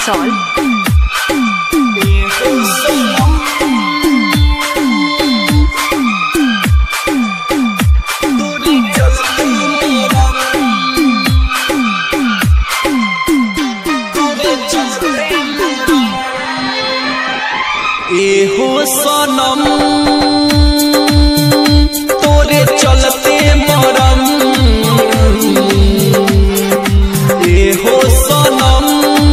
That's all. एहो सनम तोरे चलते मरम एहो सनम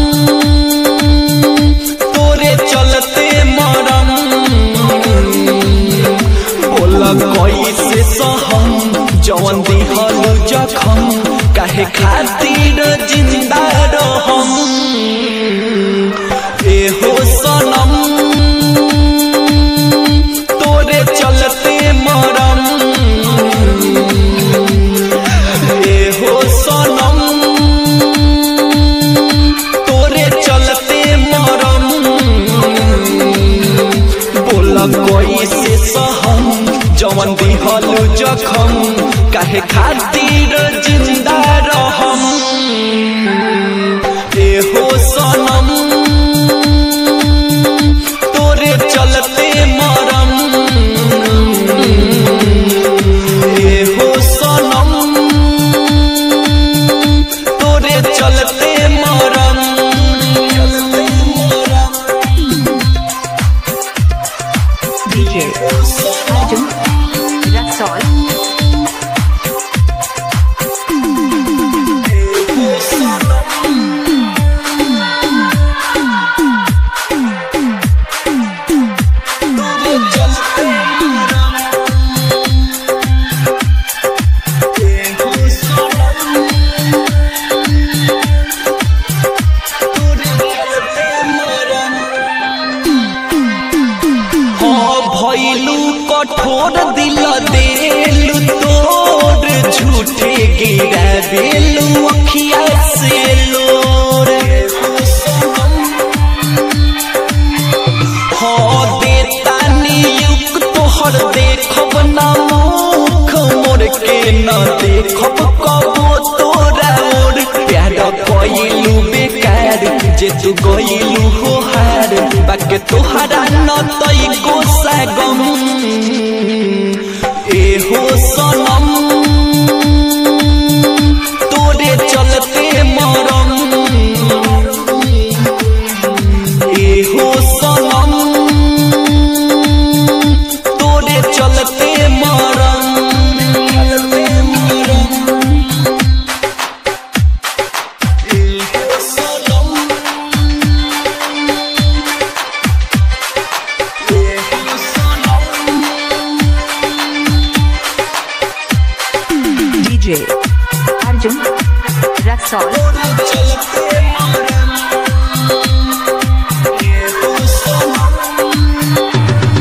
तोरे चलते मरम बोला कैसे सहम जवन दिहल जखम काहे खातिर जिंदा रहम एहो सनम तोरे चलते मरम एहो सनम तोरे चलते मरम बोला कैसे सहम जवन दिहल जखम काहे खातिर जिंदा रहम एहो सनम तोरे चलते मरम एहो सनम तोरे चलते मरम DJ Arjun. That's all. हाँ भैलू कठोर दिल देलू तोर झूठे गिरा बेलू अखिया से लोर हाँ देता नियुक तोहर देखब ना मुख मोर के न देखब कबो तोरा ओर प्यार कइलू बेकार जे तू गइलू हो हार बाके तोहरा न तई को सगम एहो सनम तोरे चलते मरम एहो सनम तोरे चलते मरम एहो सनम एहो सनम DJ Arjun. That's all. तोरे चलते मरम एहो सनम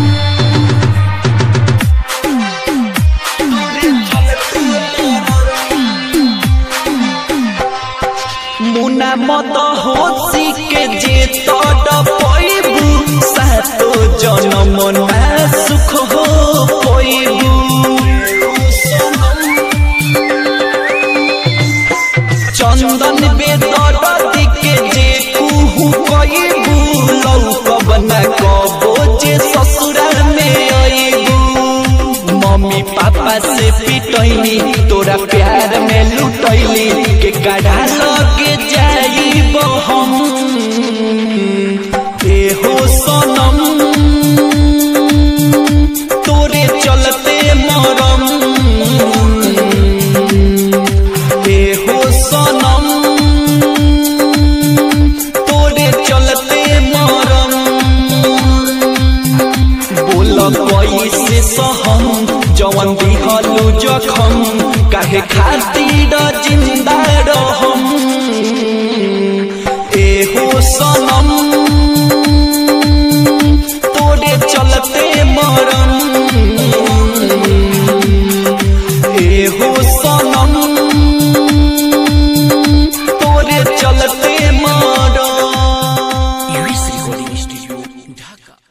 मुना मत होसी के जे तड पैबू सातो जनम ना सुख हो पैबू चंदन बेदर के जे कुहू पैबू लौकब न कबो जे ससुरा में अइबू मम्मी पापा से पिटैली तोरा प्यार में लुटैली के कड़ा लगे जाइब हम एहो सनम तोरे चलते मरम एहो सनम तोरे चलते मरम बोल कैसे सहम जवन दिहलू जखम काहे खातिर जिंदा रहम एहो सनम तोरे चलते मरम एहो सनम तोरे चलते